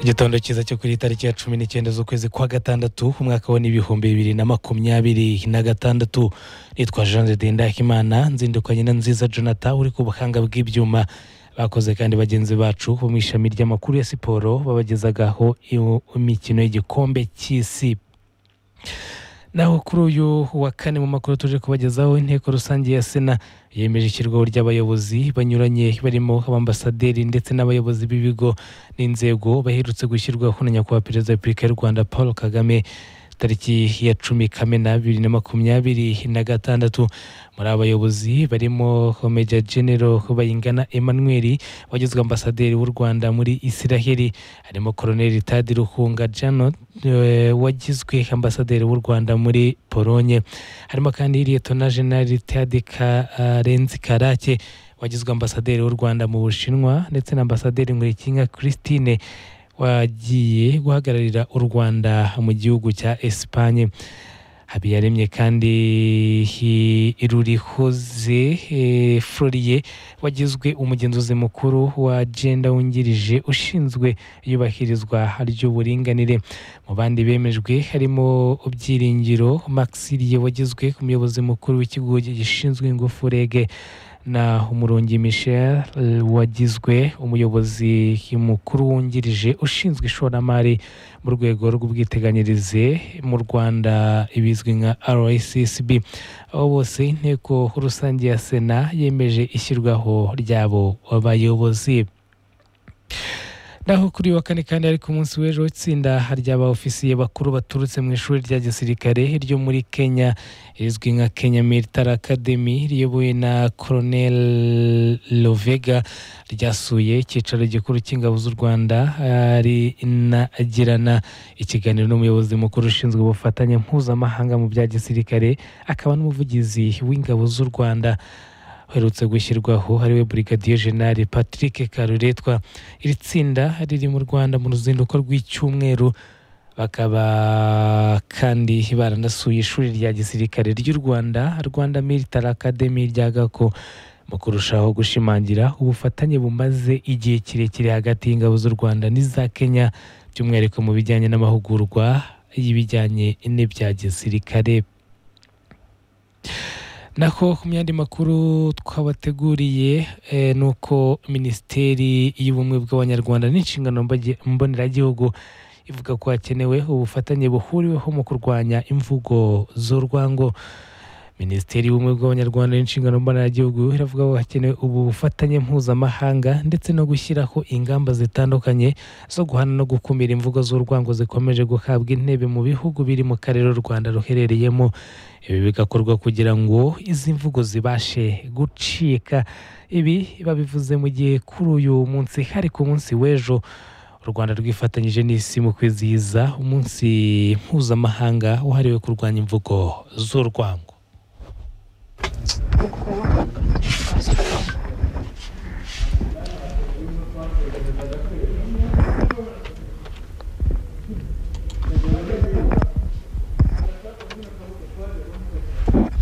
igitondo cyiza cyo kuri iyi tariki ya cumi n'icyenda z'ukwezi kwa gatandatu umwaka wa n'ibihumbi bibiri na makumyabiri na gatandatu nitwa jean de dendakimana nzindukanye na nziza jonathan uri ku buhanga bw'ibyuma bakoze kandi bagenzi bacu bo mu ishami ry'amakuru ya siporo babagezagaho imikino y'igikombe cy'isi naho kuri uyu wa kane mu makuru tuje kubagezaho inteko rusange ya sena yemeje ishyirwaho ry'abayobozi banyuranye barimo abambasaderi ndetse n'abayobozi b'ibigo n'inzego baherutse gushyirwaho na nyakubahwa perezida wa repubulika y'u rwanda paul kagame tariki ya cumi kamena bibiri na makumyabiri na gatandatu muri aba bayobozi barimo meja genero bayingana emmanuel wagizwe ambasaderi w'u rwanda muri israheli harimo koroneri tadi ruhunga janot wagizwe ambasaderi w'u rwanda muri polonye harimo kandi liyetona jenali tadi karenzi karake wagizwe ambasaderi w'u rwanda mu bushinwa ndetse na ambasaderi nkurikinka christine wagiye guhagararira u rwanda mu gihugu cya esipanye habiyaremye kandi irurihoze floriye wagizwe umugenzuzi mukuru wa agenda wungirije ushinzwe iyubahirizwa ry'uburinganire mu bandi bemejwe harimo ubyiringiro maxiriye wagizwe umuyobozi mukuru w'ikigo gishinzwe ingufu rege na umurongi michel wagizwe umuyobozi mukuru wungirije ushinzwe ishoramari mu rwego rw'ubwiteganyirize mu rwanda ibizwi nka rccb abo bose inteko rusange ya sena yemeje ishyirwaho ry'abo bayobozi naho kuri wa kane kandi ariko umunsi w'ejo itsinda ry'aba ofisiye bakuru baturutse mu ishuri rya gisirikare ryo muri kenya rizwi nka kenya military academy riyobowe na colonel lovega ryasuye icyicaro gikuru cy'ingabo z'u rwanda rinagirana ikiganiro n'umuyobozi mukuru ushinzwe ubufatanye mpuzamahanga mu bya gisirikare akaba n'umuvugizi w'ingabo z'u rwanda uherutse gushyirwaho ariwe burigadiye jenali patrick karuretwa iri tsinda riri mu rwanda mu ruzinduko rw'icyumweru bakaba kandi baranasuye ishuri rya gisirikare ry'u rwanda rwanda military academy rya gako mu kurushaho gushimangira ubufatanye bumaze igihe kirekire hagati y'ingabo z'u rwanda n'iza kenya by'umwihariko mu bijyanye n'amahugurwa y'ibijyanye n'ibya gisirikare naho ku myandi makuru twabateguriye ni uko minisiteri y'ubumwe bw'abanyarwanda n'inshingano mboneragihugu ivuga ko hakenewe ubufatanye buhuriweho mu kurwanya imvugo z'urwango minisiteri y'ubumwe bw'abanyarwanda n'inshingano mboneragihugu iravuga ko hakenewe ubu bufatanye mpuzamahanga ndetse no gushyiraho ingamba zitandukanye zo guhana no gukumira imvugo z'urwango zikomeje guhabwa intebe mu bihugu biri mu karere u rwanda ruherereyemo ibi bigakorwa kugira ngo izi mvugo zibashe gucika ibi babivuze mu gihe kuri uyu munsi hari ku munsi w'ejo u rwanda rwifatanyije n'isi mu kwizihiza umunsi mpuzamahanga wahariwe kurwanya imvugo z'urwango